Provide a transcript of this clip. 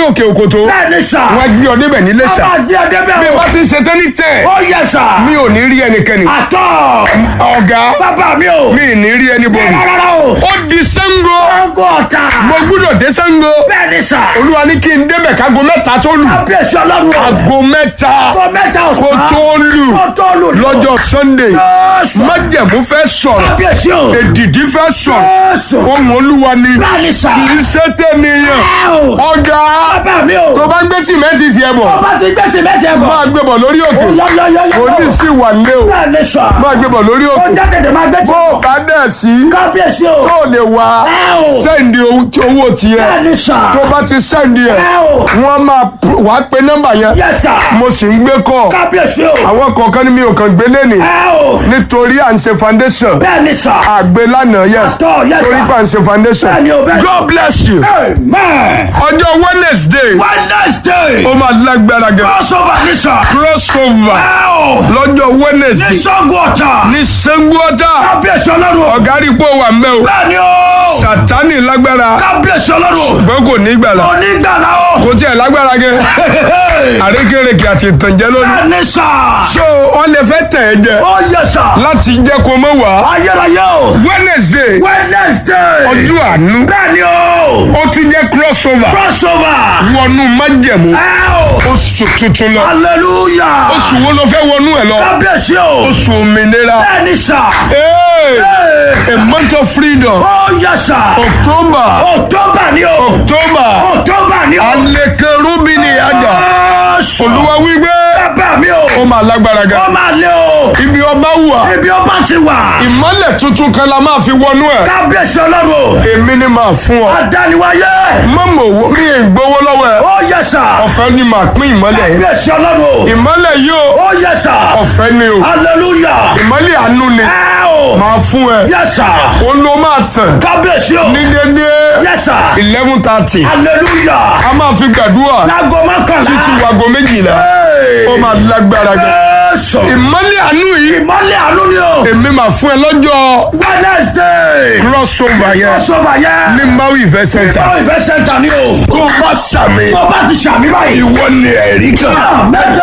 òkè òkòtó bẹ́ẹ̀ni sà. wọ́n gbé ọ débẹ̀ ní Iléṣà a máa di ẹdẹ bí bẹ́ẹ̀ o. wọ́n ti ń ṣe tẹ́lí tẹ̀ ó yẹ sà. mi ò ní rí ẹnikẹ́ni àtọ̀. ọ̀gá bàbá mi o. mi ì ní rí ẹnibọ̀dì rárá o. ó di Ṣàngó ọgọ́ ọ̀tà. mo gbúdọ̀ dé Ṣàngó bẹ́ẹ̀ni sà. olúwa ní kí n débẹ̀ kágo mẹ́ta tó lù kábíyèsí ọlọ́run o. aago mẹ́ta kó mẹ́ta ọ̀sán. kó tó lù kó tó lù. lọ́jọ́ Sunday Jésù. májẹ̀mú fẹ́ sọ̀rọ̀ kábíyèsí o. èdìdí fẹ́ sọ̀rọ̀ Jésù. ohun olúwa ni bẹ́ẹ̀ni sà. kì í ṣe tènìyàn ẹ o. ọ̀gá bàbá mi o. tó bá gbé sìmẹ́ǹtì tiẹ̀ bọ̀ ọba ti gbèsè mẹ́tẹ̀ bọ̀. máa gbé bọ̀ lórí òkè yọyọyọyọ. òní sì wà lé o bẹ́ẹ̀ni sà. máa gbé bọ̀ lórí ó òkè jẹ́ tètè máa gbé bó o bá dẹ̀ sí kábíyèsí o. tó lè wá ẹ o. sẹ́ǹdì owó tiẹ̀ bẹ́ẹ̀ni sà. tó bá ti sẹ́ǹdì ẹ̀ ẹ o. wọ́n máa p- wàá pe nọ́mbà yẹn yẹ sà. mo sì ń gbé kọ́ kábíyèsí o. àwọn kọ̀ọ̀kan ni mi ò kàn gbé lẹ́nìí ẹ o. nítorí à ń ṣe foundation bẹ́ẹ̀ni sà. àgbé lánàá yes Àtọ̀, yes, torí sir. pé à ń ṣe foundation Bẹ́ẹ̀ni o, bẹ́ẹ̀ni. God bless you amen. ọjọ́ Wednesday wednesday. ó máa lágbára gan crossover ní sà. crossover ẹ o. lọ́jọ́ ní Wednesday Ṣàngó Ọ̀tà. ní Ṣàngó Ọ̀tà kábíyèsí ọlọ́run. ọ̀gá rí pé ó wà ń bẹ́ o bẹ́ẹ̀ni o. sátánì lágbára kábíyèsí ọlọ́run. ṣùgbọ́n kò ní gbàlà onígbàlà o. kò tiẹ̀ lágbára gan àrékèrèkè àti ìtànjẹ lónìí bẹ́ẹ̀ni sà. so wọ́n lè fẹ́ tẹ̀ ẹ́ jẹ ó yẹ sà. láti jẹ́ kó mọ́ wá ayérayé o. Wednesday wednesday. ọjọ́ àánú bẹ́ẹ̀ni o. ó ti jẹ́ crossover crossover. wọnú májẹ̀mú ẹ o. oṣù tuntun lọ hallelujah. oṣù wo ló fẹ́ wọnú ẹ̀ lọ kábíyèsí o. oṣù òmìnira bẹ́ẹ̀ni sà. Hey! Hey. a month of freedom ó yẹ sà. October october ni o. October october ni o. alekerubi ni àjà Jésù. olúwa wípé bàbá mi o. ó máa lágbára ó gan máa lé o. ibi ọba wà ibi ọba ti wà. ìmọ́lẹ̀ tuntun kan la máa fi wọnú ẹ̀ kábíyèsí ọlọ́run. èmi ni màá fún ọ adániwáyé. mọ́mọ́ owó mi ì gbowó lọ́wọ́ ẹ̀ ó yẹ sà. ọ̀fẹ́ ni màá pín ìmọ́lẹ̀ yìí kábíyèsí ọlọ́run. ìmọ́lẹ̀ yìí o ó yẹ sà. ọ̀fẹ́ ni o hallelujah. ìmọ́lẹ̀ àánú ni ẹ o. màá fún ẹ yẹ sà. ó ló máa tàn kábíyèsí o. ní dédé yẹ sà. eleven thirty hallelujah. a máa fi gbàdúrà láago mọ́kànlá. títí wago méjìlá Hey. ó máa lágbára gan Jésù. ìmọ́lẹ̀ àánú yìí ìmọ̀lẹ̀ àánú ni o. èmi máa fún ẹ lọ́jọ́ wednesday. crossover yẹn crossover yẹn. ní maui event center ìbáwọ̀ ìfẹ́ sẹ́ńtà ni o. tó bá sàmì tó bá ti ṣàmì báyìí. ìwọ ni ẹ̀rí kan mẹ́jọ